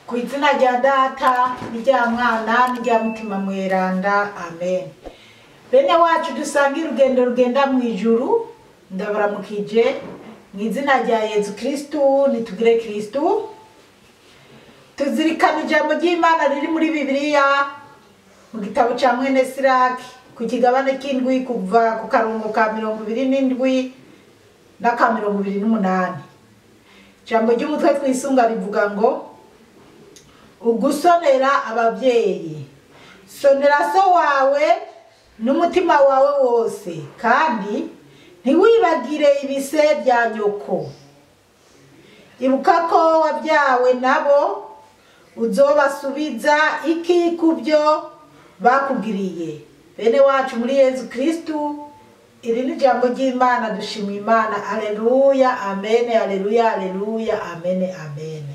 ku izina rya data n'irya mwana n'irya mutima mweranda amen bene wacu dusange urugendo rugenda mu ijuru ndabaramukije mu izina rya yezu kirisitu nitugire kirisitu tuzirikana ijambo ry'imana riri muri bibiliya mu gitabo cya mwene siraki ku kigabane k'indwi kuva ku karongo ka mirongo ibiri n'indwi n'aka mirongo ibiri n'umunani ijambo ry'umutwe twisunga rivuga ngo ugusonera ababyeyi sonera so wawe n'umutima wawe wose kandi ntiwibagire ibise bya nyoko ibuka ko wabyawe nabo uzobasubiza iki ku byo bakugiriye bene wacu muri yezu kirisitu iri ni ijambo ry'imana dushima imana aleluya amene aleluya aleluya amene amene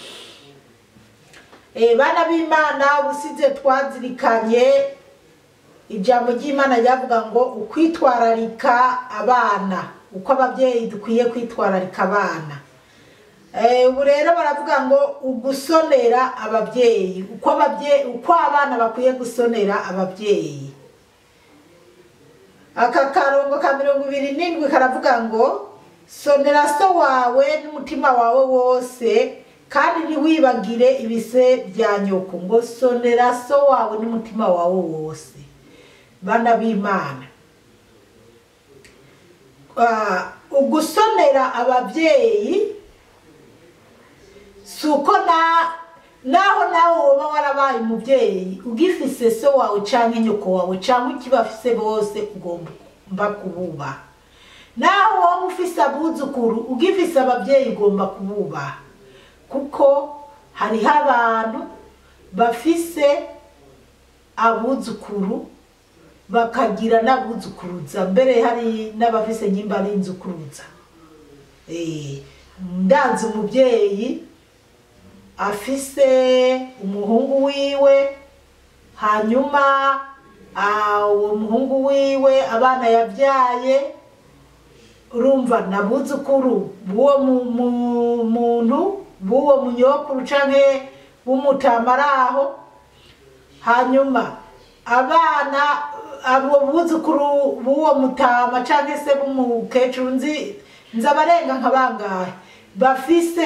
Eh, bana b'imana ubusize twazirikanye ijambo ry'imana ryavuga ngo ukwitwararika abana uko ababyeyi dukwiye kwitwararika abana Eh, ubu rero baravuga ngo ugusonera ababyeyi uko ababyeyi uko abana bakwiye gusonera ababyeyi aka karongo ka mirongo ibiri n'indwi karavuga ngo sonera so wawe n'umutima wawe wose kandi ntiwibagire ibise bya nyoko ngo sonera so wawe n'umutima wawe wose bana b'imana Ah, ugusonera ababyeyi si uko na naho nawe woba warabaye umubyeyi ugifise so wawe cyangwa nyoko wawe cyangwa ikibafise bose ugomba kububaha naho wowe ufise abuzukuru ugifise ababyeyi ugomba kububaha kuko hariho abantu bafise abuzukuru bakagira n'abuzukuruza mbere hari n'abafise nyimba ari inzukuruza Eh, ndanze umubyeyi afise umuhungu wiwe hanyuma ah, uwo muhungu wiwe abana yabyaye urumva nabuzukuru b'uwo mu- mu- muntu b'uwo munyokuru canke w'umutama aho hanyuma abana abo buzukuru b'uwo mutama canke se b'umukecuru nzi nzi abarenga nka bangahe bafise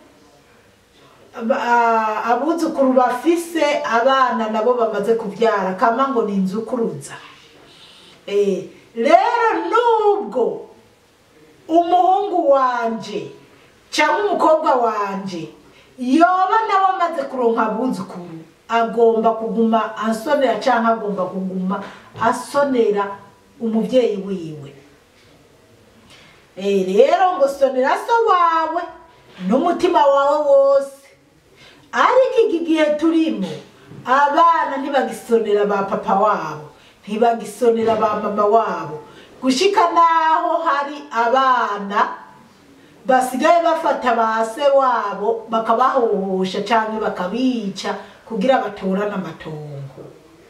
ba- abuzukuru bafise abana nabo bamaze kubyara kama ngo ni inzukuruza Eh, rero nubwo umuhungu wanje cyangwa umukobwa wanje yoba nawe amaze kuronka abuzukuru agomba kuguma asonera cyangwa agomba kuguma asonera umubyeyi wiwe Eh, rero ngo sonera so wawe n'umutima wawe wose ariko iki gihe turimo abana ntibagisonera ba papa wabo ntibagisonera ba mama wabo gushika naho hari abana basigaye bafata ba se wabo bakabahohosha cyangwa bakabica kugira batorane amatongo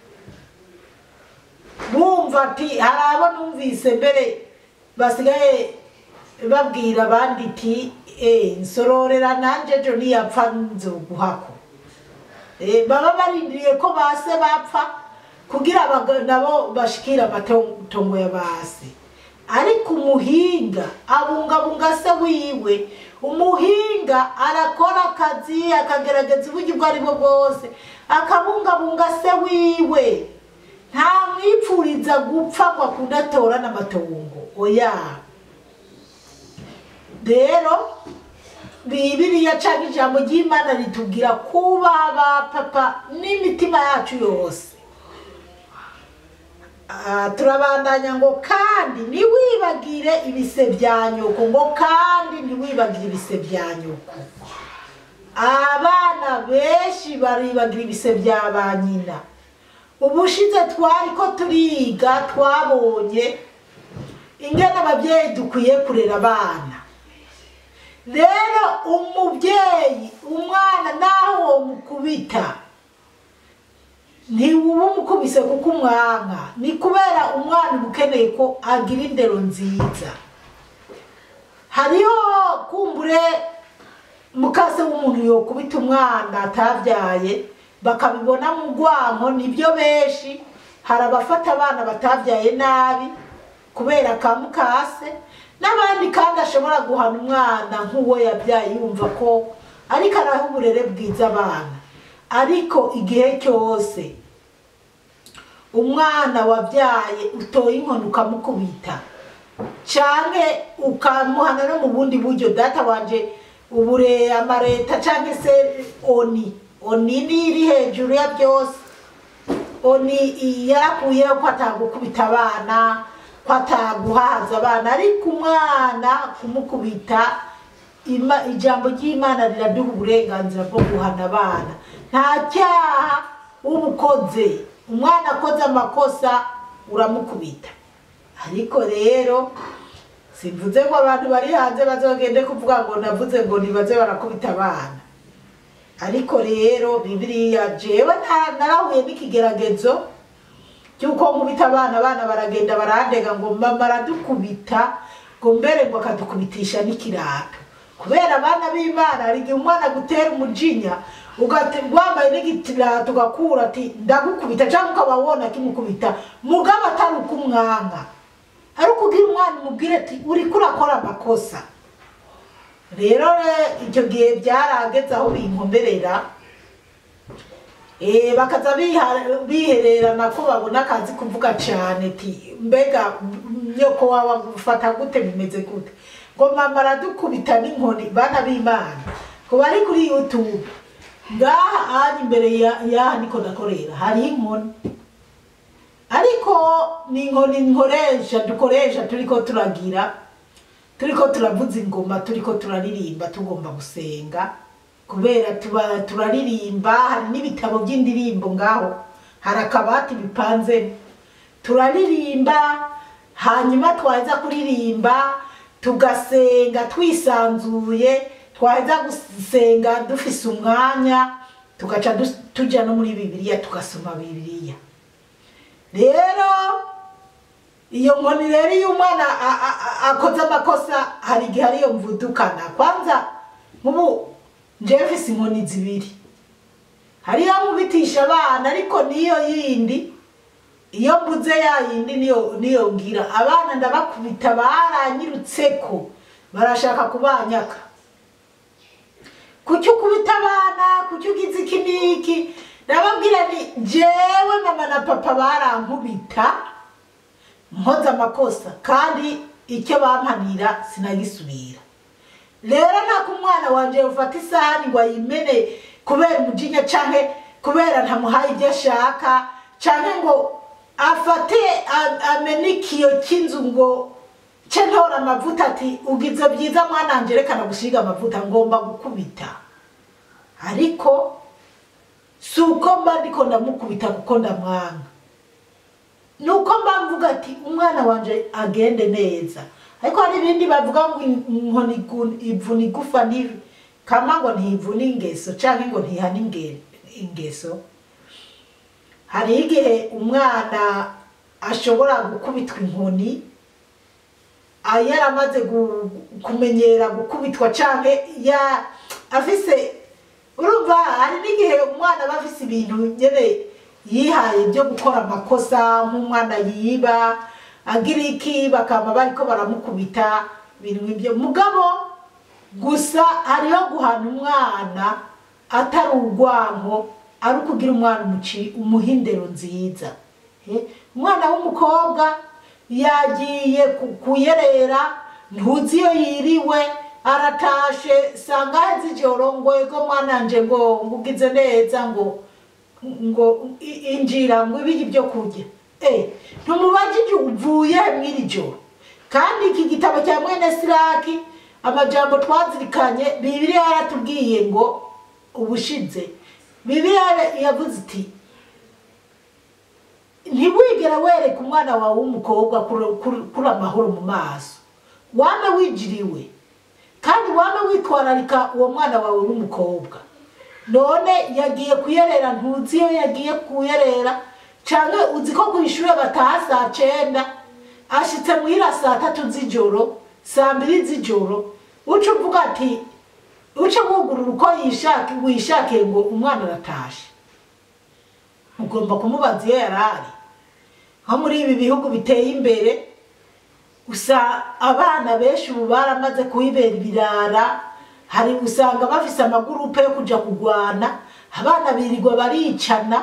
bumva ati hari abo numvise mbere basigaye babwira abandi iti eh nsororera nanje ejo niyapfa nzoguhako Eh, baba barindiriye ko base bapfa kugira abaga- nabo bashikira amatongo ya base ariko umuhinga abungabunga se wiwe umuhinga arakora akazi akagerageza uburyo ubwo ari bwo bwose akabungabunga se wiwe nta mwipfuriza gupfa ngo akunde atorane amatongo oya rero bibiriya cyangwa ijambo ry'imana ritubwira kuba ba papa n'imitima yacu yose Ah, turabandanya ngo kandi ntiwibagire ibise bya nyoko ngo kandi ntiwibagire ibise bya nyoko abana benshi baribagira ibise bya ba nyina ubushize twari ko turiga twabonye ingana ababyeyi dukwiye kurera abana rero umubyeyi umwana naho uwo mukubita ntiwuba umukubise kuko umwanka ni kubera umwana uba ukeneye ko agira indero nziza hariho kumbure mukase w'umuntu yokubita umwana atabyaye bakabibona mu rwanko nibyo benshi hari abafata abana batabyaye nabi kubera ka mukase n'abandi kandi ashobora guhana umwana nk'uwo yabyaye yumva ko ariko araha uburere bwiza abana ariko igihe cyose umwana wabyaye utoye inkoni ukamukubita canke ukamuhana no mu bundi buryo data wanje ubure amareta canke se oni oni ni iri hejuru ya byose oni yarakuyeho ko atagukubita abana ko ataguhaza abana ariko umwana kumukubita ima, ijambo ry'imana riraduha uburenganzira bwo guhana abana nta cyaha uba ukoze umwana akoze amakosa uramukubita ariko rero simvuze ngo abantu bari hanze bazogende kuvuga ngo navuze ngo nibaze barakubita abana ariko rero bibiliya jewe nta- narahuye n'ikigeragezo cy'uko nkubita abana abana baragenda barandega ngo mama aradukubita ngo mbere ngo akadukubitisha n'ikirato kubera abana b'imana hari igihe umwana agutera umujinya ugati- wambaye n'igitirato ugakura ati ndagukubita cyangwa ukaba wona kimukubita mugabo atari uko umwanga ari ukubwira umwana umubwire ati uriko urakora amakosa rero re- icyo gihe byarageze aho binkomerera Eh, bakaza biha- bihererana ko babona akazi kuvuga cyane ti mbega m- nyoko wawe agufata gute bimeze gute ngo mama aradukubita n'inkoni bana b'imana ngo bari kuri youtube ngaha ahandi imbere ya- y'aha niko nakorera hariho inkoni ariko ni inkoni nkoresha dukoresha turiko turagira turiko turavuza ingoma turiko turaririmba tugomba gusenga kubera tuba turaririmba hari n'ibitabo by'indirimbo ngaho hari akabati bipanzemo turaririmba hanyuma twaheza kuririmba tugasenga twisanzuye twaheza gusenga dufise umwanya tugaca dus- tuja no muri bibiliya tugasoma bibiliya rero iyo nkoni rero iyo umwana a- a- a- akoze amakosa hari igihe ariyo mvudukana kwanza nk'ubu njyewe mfise inkoni zibiri hariyo nkubitisha abana ariko niyo yindi iyo mbuze ya yindi niyo niyo ngira abana ndabakubita baranyirutseko barashaka kubanyaka kuki ukubita abana kuki ugize iki n'iki ndababwira ni jewe mama na papa barankubita nkoze amakosa kandi icyo bampanira sinagisubira rero ntabwo umwana wanje ufata isahani ngo ayimene kubera umujinya canke kubera ntamuhaye ibyo ashaka canke ngo afate a- amene ikiyo cy'inzu ngo ce ntora amavuta ati ugize byiza mwana wanje reka nagusiga amavuta ngomba gukubita ariko si uko mba ndiko ndamukubita kuko ndamwanga nuko mba mvuga ati umwana wanje agende neza ariko hari ibindi bavuga ngo inkoni igu- ivuna igufa ntibi kama ngo ntivuna ingeso canke ngo ntihana inge- ingeso hari igihe umwana ashobora gukubitwa inkoni ah, yaramaze gu- kumenyera gukubitwa canke ya afise urumva hari n'igihe umwana aba afise ibintu nyene yihaye byo gukora amakosa nk'umwana yiba agira iki bakaba bariko baramukubita ibintu nk'ibyo mugabo gusa hariho guhana umwana atari urwanko ari ukugira umwana umuci umuha indero nziza Eh, umwana w'umukobwa yagiye ku- kuyerera ntuzi iyo yiriwe aratashe sanga hezi ijoro ngo ego mwananje ngo ngugize neza ngo ngo i- injira ngo ibiki byo kurya eh ntumubajije uvuye mw'iri joro kandi iki gitabo cya mwene siraki amajambo twazirikanye bibiliya yaratubwiye ngo ubushize bibiliya yavuze iti ntiwigera wereka umwana wawe w'umukobwa kuri- kuri- kuri amahoro mu maso wame wigiriwe kandi wame witwararika uwo mwana wawe w'umukobwa none yagiye kuyerera ntuzi iyo yagiye kuyerera canke uzi ko kw'ishure bataha saa cenda ashitse muhira saa tatu z'ijoro saa mbiri z'ijoro uca uvuga ati uce wugurura uko yishaka wishakiye ngo umwana aratashe ugomba kumubaza iyo yari ari nko muri ibi bihugu biteye imbere gusa abana benshi ubu baramaze kuhibera ibirara hari usanga bafise amagurupe yo kuja kugwana abana birirwa baricana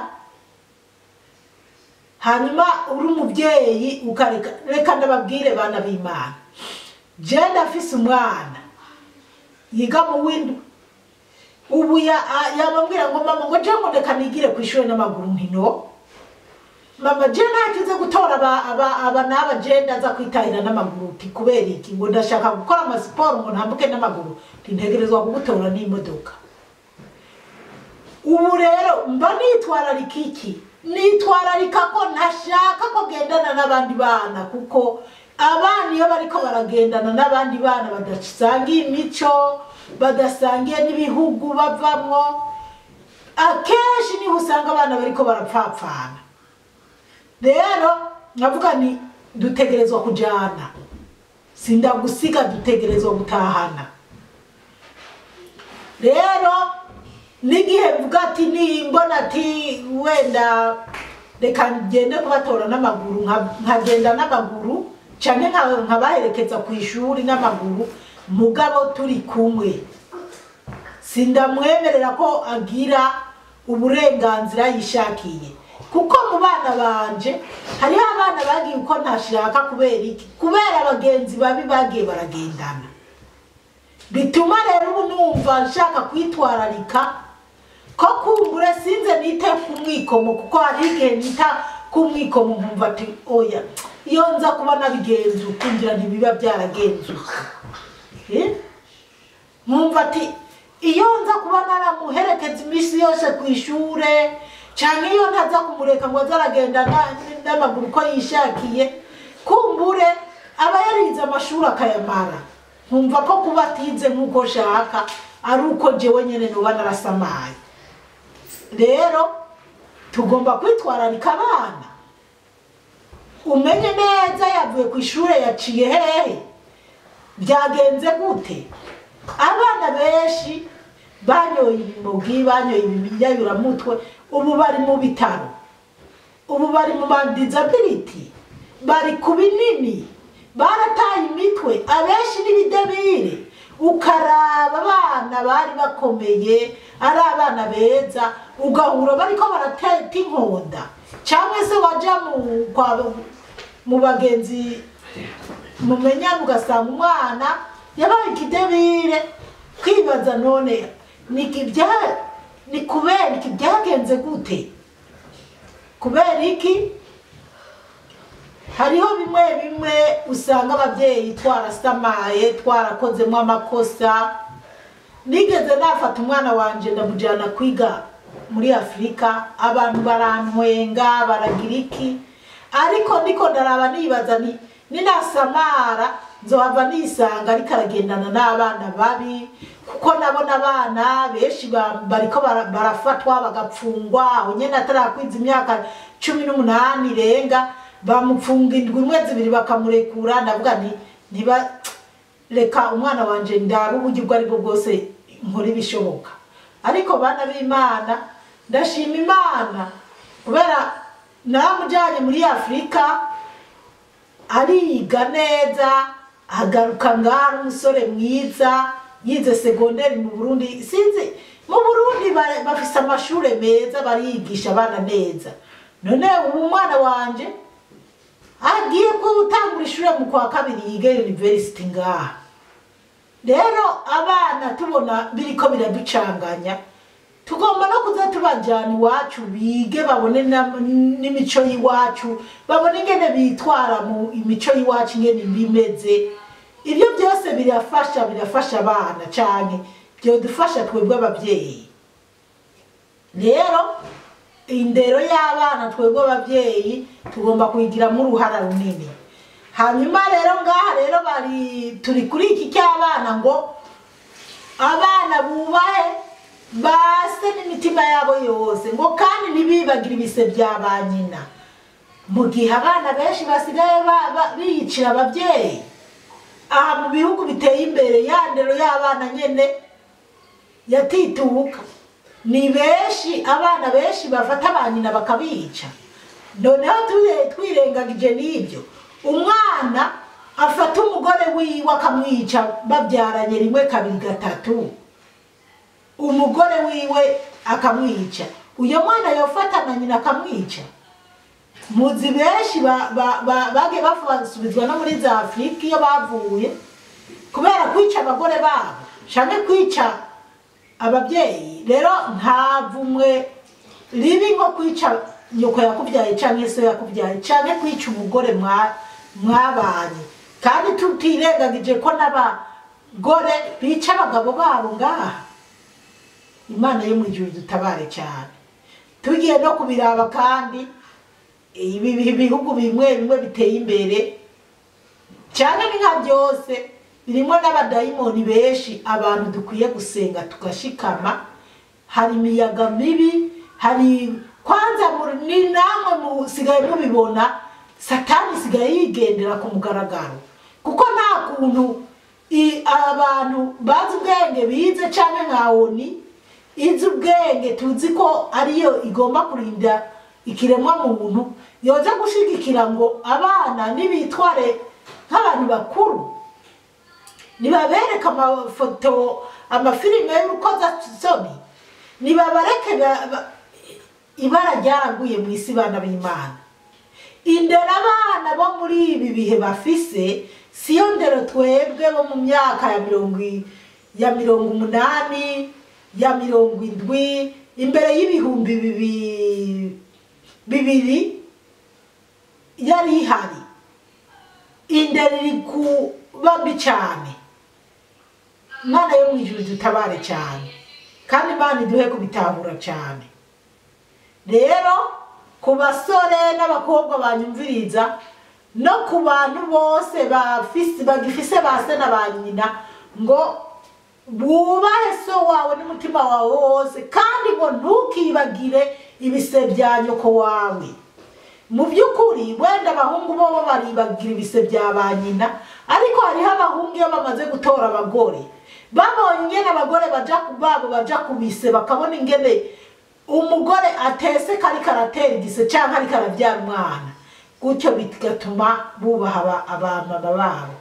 hanyuma uri umubyeyi ukareka reka ndababwire bana b'imana je ndafise umwana yiga mu windwi ubu ya- a- yababwira ngo mama ngo je ngo reka nigire ku ishuri n'amaguru nkino mama je ntakize gutora aba aba aba n'aba je ndaza kwitahira n'amaguru ti kubera iki ngo ndashaka gukora amasiporo ngo ntambuke n'amaguru ntintegerezwa kugutora n'imodoka ubu rero mba nitwararika iki nitwararika ko ntashaka ko gendana n'abandi bana kuko abana iyo bariko baragendana n'abandi bana badasangiye imico badasangiye n'ibihugu bavamwo akenshi niho usanga abana bariko barapfapfana rero nkavuga ni dutegerezwa kujana sindagusiga dutegerezwa gutahana rero n'igihe mvuga ati nimbona ati wenda reka ngende kubatora n'amaguru nka- nkagenda n'amaguru canke nka- nkabaherekeza ku ishuri n'amaguru mugabo turi kumwe sindamwemerera ko agira uburenganzira yishakiye kuko mu bana banje hariho abana bagiye uko ntashaka kubera iki kubera abagenzi babi bagiye baragendana bituma rero ubu numva nshaka kwitwararika ko kumbure sinze nite ku mwikomo kuko hari igihe nita ku mwikomo nkumva ati oya iyo nza kuba nabigenza ukungira ntibiba byaragenze uko Eh? nkumva ati iyo nza kuba naramuherekeza iminsi yose ku ishure cyangwa iyo ntaza kumureka ngo aze aragenda na- n'amaguru uko yishakiye kumbure aba yarize amashuri akayamara nkumva ko kuba atize nk'uko shaka ari uko jewe nyene noba narasamaye rero tugomba kwitwararika abana umenye neza yavuye ku ishure yaciye hehe byagenze gute abana benshi banyoye ibimogi banyoye ibiyayuramutwe ubu bari mu bitaro ubu bari mu mandizability bari ku binini barataye imitwe abenshi n'ibidebire ukaraba abana bari bakomeye ari abana beza ugahura bariko barateta inkonda cyangwa se waja mu kwa mu bagenzi mumenyana ugasanga umwana yabaye ikidebire kwibaza none ni iki bya- ni kubera iki byagenze gute kubera iki hariho bimwe bimwe usanga ababyeyi twarasamaye twarakozemo amakosa nigeze nafata umwana wanje ndamujyana kwiga muri afurika abantu barantwenga baragira iki ariko ndiko ndaraba nibaza ni ninasamara nzohava nisanga ariko aragendana n'abana babi kuko nabona abana benshi ba- bariko bara- barafatwa bagapfungwa aho nyene atarakwiza imyaka cumi n'umunani irenga bamupfunga indwi imwe zibiri bakamurekura ndavuga nti ntiba reka umwana wanje ndaba uburyo ubwo aribwo bwose nkora ibishoboka ariko bana b'imana ndashima imana kubera naramujyanye muri afurika ariga neza agaruka ngaho ari umusore mwiza yize segonderi mu burundi sinzi mu burundi ba- bafise amashuri meza barigisha abana neza none ubu umwana wanje agiye gutangura ishuri mu kwa kabiri yiga university ngaha rero abana tubona biriko biraducanganya tugomba no kuza tubajyana iwacu bige babone na- n'imico y'iwacu babone ingene bitwara mu imico y'iwacu ingene bimeze ibyo byose birafasha birafasha abana cyane byodufasha twebwe ababyeyi rero indero y'abana twebwe ababyeyi tugomba kuyigiramo uruhara runini hanyuma rero ngaha rero bari turi kuri iki cy'abana ngo abana bubahe base n'imitima yabo yose ngo kandi ntibibagire ibise bya ba nyina mu gihe abana benshi basigaye ba- ba- biyicira ababyeyi aha mu bihugu biteye imbere ya ndero y'abana nyene yatituka ni benshi abana benshi bafata ba nyina bakabica noneho tuye- twirengagije n'ibyo umwana afata umugore wiwe akamwica babyaranye rimwe kabiri gatatu umugore wiwe akamwica uyo mwana yofata na nyina akamwica muzi benshi ba- ba- ba- bagiye basubizwa no muri za afurika iyo bavuye kubera kwica abagore babo canke kwica ababyeyi rero nta vumwe ribi nko kwica nyoko yakubyaye canke so yakubyaye canke kwica umugore mwa- mwabanye kandi tutirengagije ko n'abagore bica abagabo babo ngaha imana yo mu ijuru dutabare cyane tugiye no kubiraba kandi ibi ibi bihugu bimwe bimwe biteye imbere cyane ni nka byose birimo n'abadayimoni benshi abantu dukwiye gusenga tugashikama hari imiyaga mibi hari kwanza mu- ni namwe musigaye mubibona satani isigaye yigendera ku mugaragaro kuko nta kuntu i- abantu bazi ubwenge bize cyane nka oni izi ubwenge tuzi ko ariyo igomba kurinda ikiremwa muntu yoza gushigikira ngo abana nibitware nk'abantu bakuru nibabereke amafoto amafilime y'urukozasoni nibabareke ba- ba- ibara ryaraguye mu isi bana b'imana indera abana bo muri ibi bihe bafise siyo ndero twebwe bo mu myaka ya mirongo i- ya mirongo umunani ya mirongo indwi imbere y'ibihumbi bibi- bibiri yari ihari indero iri kuba mbi cyane imana yo mu ijuru dutabare cyane kandi imana iduhe kubitahura cyane rero ku basore n'abakobwa banyumviriza no ku bantu bose bafise- bagifise ba se na ba nyina ngo wubahe so wawe n'umutima wawe wose kandi ngo ntukibagire ibise bya nyoko wawe mu by'ukuri wenda abahungu bo baribagira ibise bya ba nyina ariko hariho abahungu iyo bamaze gutora abagore babonye ingene abagore baja ku babo baja ku bise bakabona ingene umugore atese kari karatera igise cyangwa ariko arabyara umwana gutyo bigatuma bubaha aba- abamama babo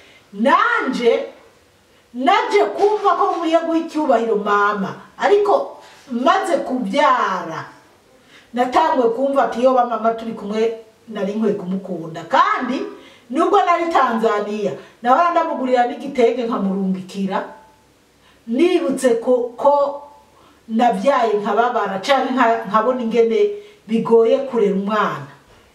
nanje naje kumva ko nkwiye guha icyubahiro mama ariko maze kubyara natangwe kumva ati iyo bamama turi kumwe nari nkwiye kumukunda kandi nubwo nari tanzaniya nawe ndamugurira n'igitenge nkamurungikira nibutse ko ko nabyaye nkababara cyangwa nka- nkabona ingene bigoye kurera umwana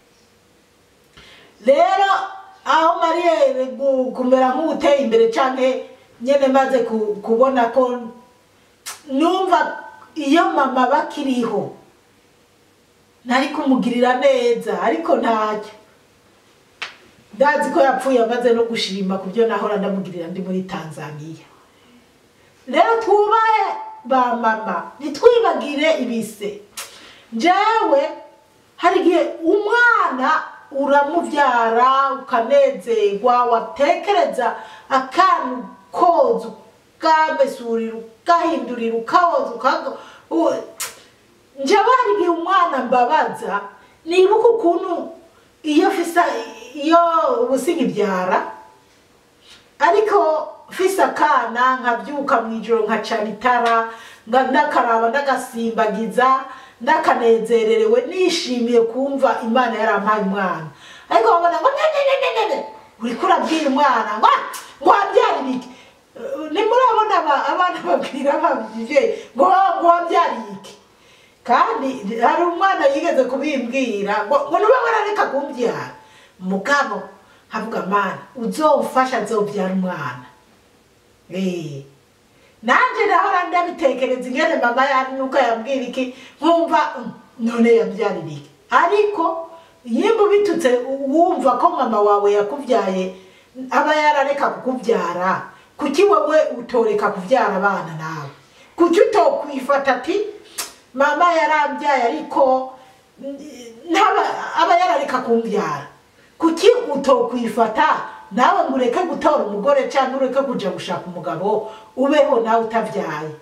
rero aho mariye gu- kumera nk'uteye imbere cyangwa nyine maze ku- kubona ko numva iyo mama bakiriho nari kumugirira neza ariko ntacyo ndazi ko yapfuye amaze no gushima ku byo nahora ndamugirira ndi muri tanzaniya rero twubahe ba mama ntitwibagire ibise njyewe hari igihe umwana uramubyara ukanezerwa watekereza akantu koza ukamesurira ukahindurira ukawoza ukaga u- njyewe hari igihe umwana mbabaza nibuka ukuntu iyo fisa iyo ubusiga ibyara ariko fise akana nkabyuka mu ijoro nkacana itara nga- ndakaraba ndagasimbagiza ndakanezererewe nishimiye kumva imana yarampaye umwana ariko babona ngo nenenenene uriko urabwira umwana ngo "Ah, ngo wabyarira iki Eh, nimurabona aba- abana babwira ababyeyi ngo ngo wabyariye iki kandi hari umwana yigeze kubimbwira ngo ngo niba warareka kumbyara mugabo havuga mana uzomfasha nzobyara umwana Eh. nanjye nahora ndabitekereza ingene mama yari nuko yambwira iki nkumva "Mm, none yabyarira iki ariko yimba ubitutse wumva ko mama wawe yakubyaye aba yarareka kukubyara kuki wowe utoreka kubyara abana nawe kuki utokwifata ati mama yarambyaye ariko mm, ntaba aba yarareka kumbyara kuki utokwifata nawe ngo ureke gutora umugore cyangwa ureke kujya gushaka umugabo ubeho nawe utabyaye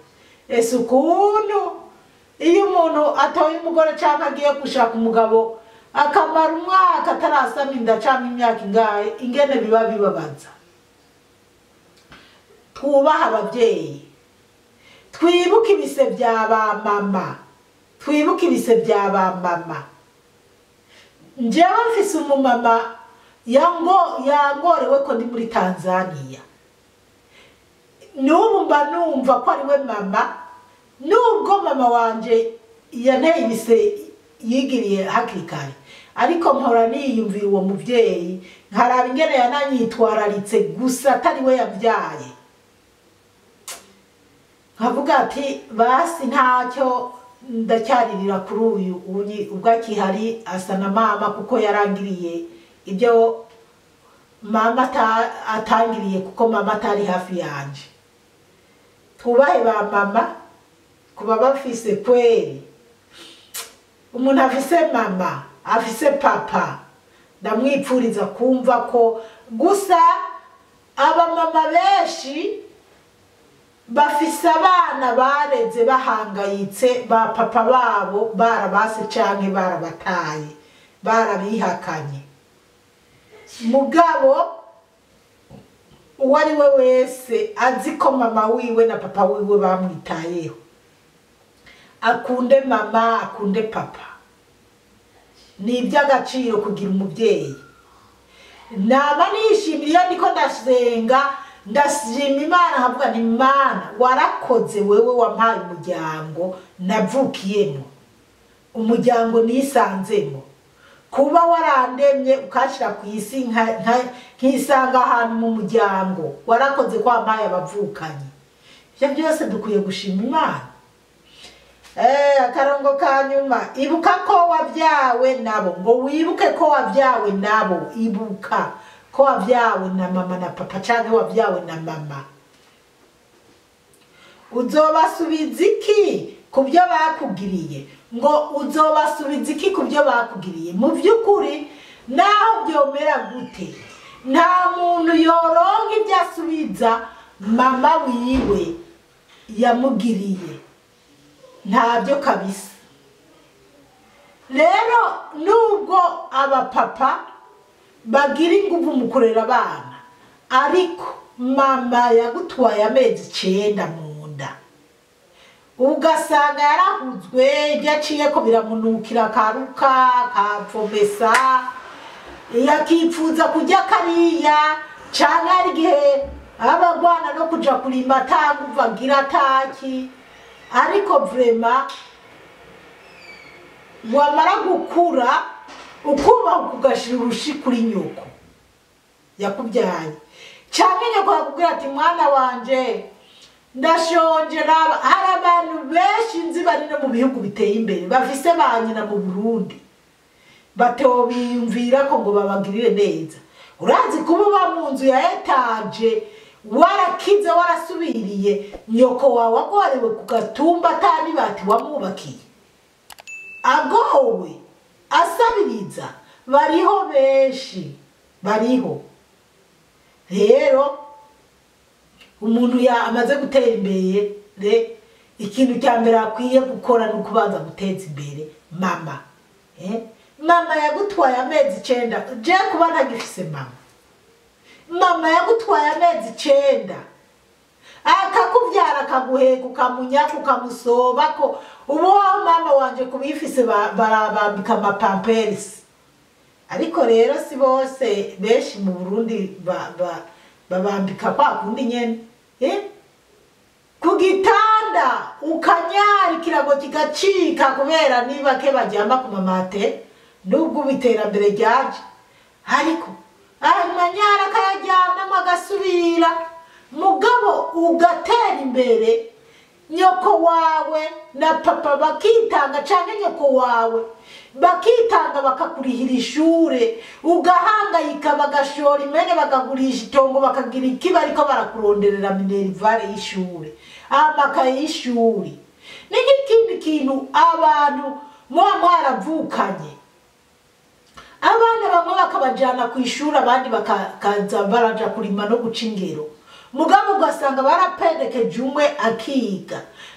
ese ukuntu iyo umuntu atoye umugore cyangwa agiye gushaka umugabo akamara umwaka atarasama inda cyangwa imyaka ingahe ingene biba bibabaza twubahe ababyeyi twibuke ibise bya ba mama twibuke ibise bya ba mama njyewe mfise umumama yango yangorewe ko ndi muri tanzania n'ubu mba numva ko ari we mama nubwo mama wanje yanteye ibise yigiriye hakiri kare ariko mpora niyumvira uwo mubyeyi nkaraba ingene yananyitwararitse gusa atari we yabyaye nkavuga ati basi ntacyo ndacyaririra kuri uyu unyi- ubwo akihari asa na mama kuko yarangiriye ibyo mama ata- atangiriye kuko mama atari hafi yanje twubahe ba mama kuba bafise kweri umuntu afise mama afise papa ndamwipfuriza kumva ko gusa abamama benshi bafise abana bareze bahangayitse ba papa babo barabase canke barabataye barabihakanye mugabo uwo ari we wese azi ko mama wiwe na papa wiwe bamwitayeho akunde mama akunde papa ni iby'agaciro kugira umubyeyi naba nishimira iyo ndiko ndasenga ndashima imana nkavuga nti mana warakoze wewe wampaye umuryango navukiyemo umuryango nisanzemo kuba warandemye ukashyira ku isi nka- nka- nkisanga ahantu mu muryango warakoze ko wampaye abavukanyi ibyo byose dukwiye gushima imana Eh, akarongo ka nyuma ibuka ko wabyawe nabo ngo wibuke ko wabyawe nabo ibuka ko wabyawe na mama na papa cyangwa wabyawe na mama uzobasubiza iki ku byo bakugiriye ngo uzobasubiza iki ku byo bakugiriye mu by'ukuri naho byomera gute nta muntu yoronka ibyo asubiza mama wiwe yamugiriye ntabyo kabisa rero nubwo abapapa bagira ingufu mu kurera abana ariko mama yagutwaye amezi icyenda mu nda ugasanga yarahuzwe ibyo aciye ko biramunukira akaruka akapfomesa yakipfuza kujya kariya cyangwa hari igihe aba agwana no kujya kurimba ataguva agira ataki ariko vrema wamara gukura ukubaha ugashyira urushi kuri nyoko yakubyaye cyangwa nyoko yakubwira ati mwana wanje ndashonje raba hari abantu benshi nzi bari no mu bihugu biteye imbere bafise ba nyina mu burundi batewe biyumvira ko ngo babagirire neza urazi kuba uba mu nzu ya etaje warakize warasubiriye nyoko wawe agorewe ku gatumba atanibati wamwubakiye agowe asabiriza bariho benshi bariho rero umuntu ya amaze gutera imbere re ikintu cya mbere akwiye gukora ni ukubanza guteza imbere mama eh? mama yagutwaye amezi icyenda je kuba ntagifise mama mama yagutwaye amezi icyenda akakubyara akaguheka ukamunyaka ukamusoba ko ubu wowe mama wanje kubifise ba- barabambika amapamperisi ariko rero si bose benshi mu burundi ba- ba- babambika kwa kundi nyene eh? ku gitanda ukanyara ikirago kigacika kubera niba ke baryama ku mamate nubwo ubu iterambere ryaje ariko amanyara akayaryamamo agasubira mugabo ugatera imbere nyoko wawe na papa bakitanga cyangwa nyoko wawe bakitanga bakakurihira ishure ugahangayika bagashora imene bakagurisha itongo bakagira ikiba ariko barakuronderera minerivare y'ishure amakaye y'ishuri ni nk'ikindi kintu abantu muba mwaravukanye abana bamwe bakabajyana ku ishuri abandi bakaza baraja kurima no guca ingero mugabo ugasanga barapendekeje umwe akiga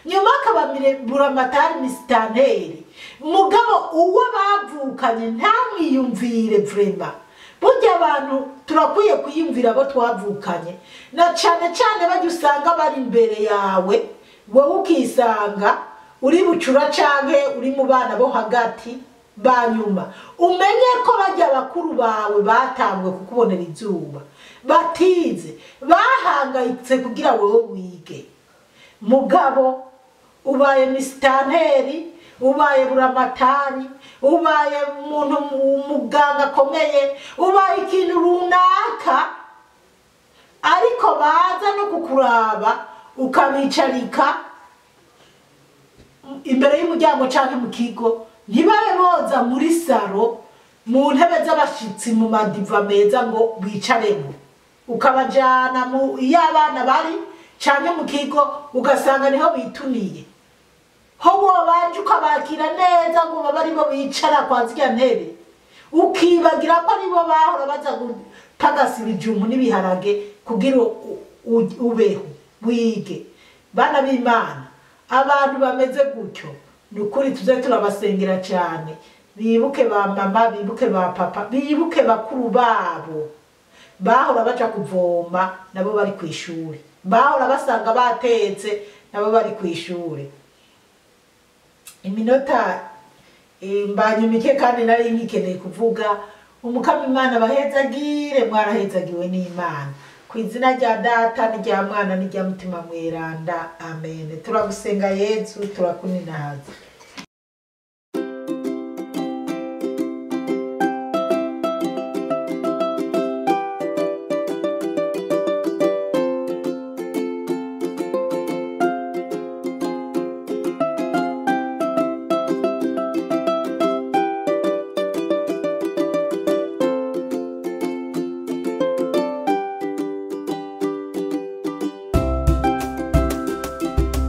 nyuma akaba mire- buramatari misitanteri mugabo uwo bavukanye ntamwiyumvire vrema burya abantu turakwiye kwiyumvira abo twavukanye na cane cane bajya usanga bari imbere yawe wowe ukisanga uri bucura canke uri mu bana bo hagati ba nyuma umenye ko bajya bakuru bawe batanguwe kukubonera izuba batize bahangayitse kugira wowe wige mugabo ubaye misitanteri ubaye buramatari ubaye umuntu umuganga akomeye ubaye ikintu runaka ariko baza no kukuraba ukabicarika imbere y'umuryango cyangwa mu kigo ntibabe boza muri saro mu ntebe z'abashyitsi mu madiva meza ngo bicaremo ukabajyana mu iyo abana bari cyangwa mu kigo ugasanga niho bituniye ho wabanje ukabakira neza ngo babe aribo bicara kwa zirya ntebe ukibagira ko aribo bahora baza gutagasa ibijumbu n'ibiharage kugira u- u- ubeho wige bana b'imana abantu bameze gutyo ni ukuri tuze turabasengera cyane bibuke ba mama bibuke ba papa bibuke bakuru babo bahora baja kuvoma nabo bari ku ishuri bahora basanga batetse nabo bari ku ishuri iminota eh, mbanye mike kandi nari nkikeneye kuvuga umukama imana bahezagire mwarahezagiwe n'imana ku izina rya data n'irya mwana n'irya mutima mweranda amen turagusenga yezu turakuninahaza